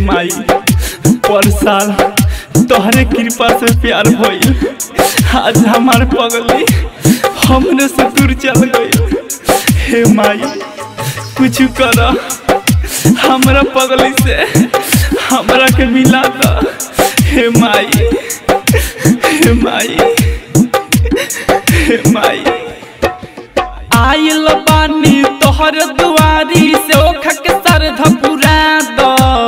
माई पर साल तोहरे कृपा से प्यार भइल आज हमार पगली हमने से दूर चल गई हे माई कुछ कर हमरा पगली से हमरा के मिला द हे माई हे माई हे माई आइल बानी तोहर दुआरी से ओख के सर धपुरा दो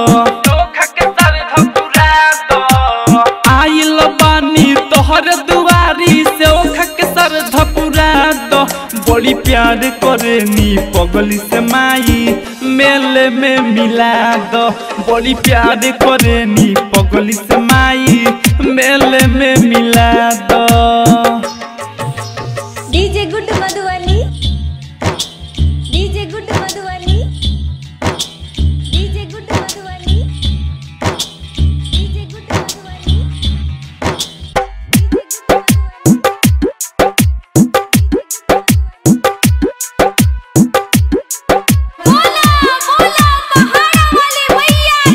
आइल बानी तोहर दुआरी से ओख के सर धपुरा दो बड़ी प्यार करे नी पगली से माई मेले में मिला दो बड़ी प्यार करे नी पगली से माई मेले में मिला दो DJ good Madhubani DJ good Madhubani DJ good Madhubani DJ good Madhubani बोला बोला पहाड़ वाली मैया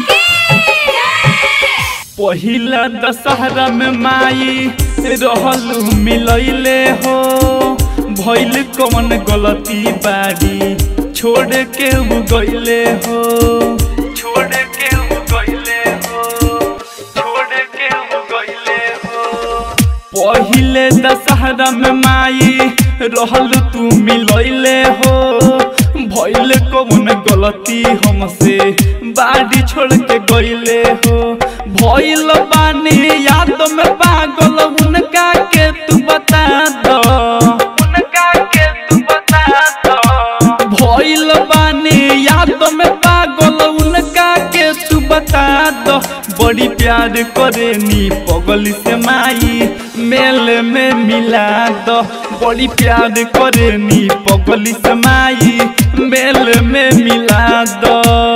की पहिला दशहरा में माई रहल मिलैले हो भइल कौन गलती बाड़ी छोड़ के उ गइले हो छोड़ के उ गइले हो छोड़ के उ गइले हो पहिले दशहरा में माई रहल तू मिलैले हो भइल कौन गलती हमसे बाड़ी छोड़ के गइले हो भइल बानी याद में पागल उनका के तू बता दो उनका के तू बता दो भइल बानी याद में पागल उनका के तू बता दो बड़ी प्यार करे नी पगली से माई मेल में मिला दो बड़ी प्यार करे नी पगली से माई मेल में मिला दो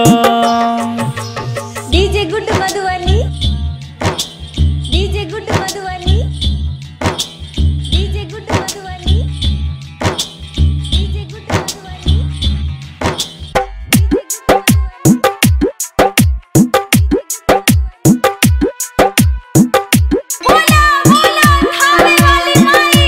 DJ good Madhubani DJ good Madhubani DJ good Madhubani DJ good Madhubani बोला बोला खाने वाली माई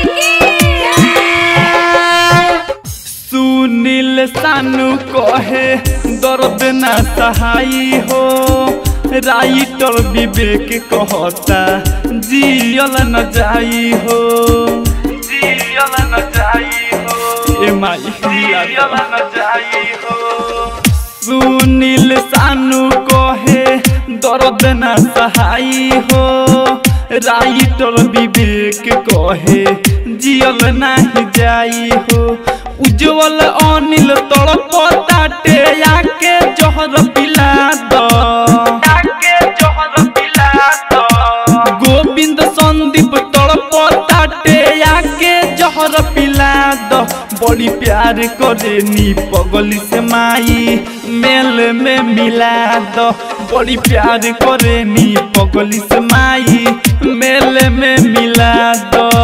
की सुनील सानू कहे दर्द ना सहाई हो राइटर विवेक कहता जियल न जाई हो जियल न जाई हो ए माई जियल न जाई हो सुनील सानू कहे दर्द ना सहाई हो राइटर विवेक कहे जियल नाही जाई हो उज्जवल अनिल तड़प ताटे आके जहर पिला दो आके जहर पिला दो गोविंद संदीप तड़प ताटे आके जहर पिला दो बड़ी प्यार करे नी पगली से माई मेल में मिला दो बड़ी प्यार करे नी पगली से माई मेल में मिला दो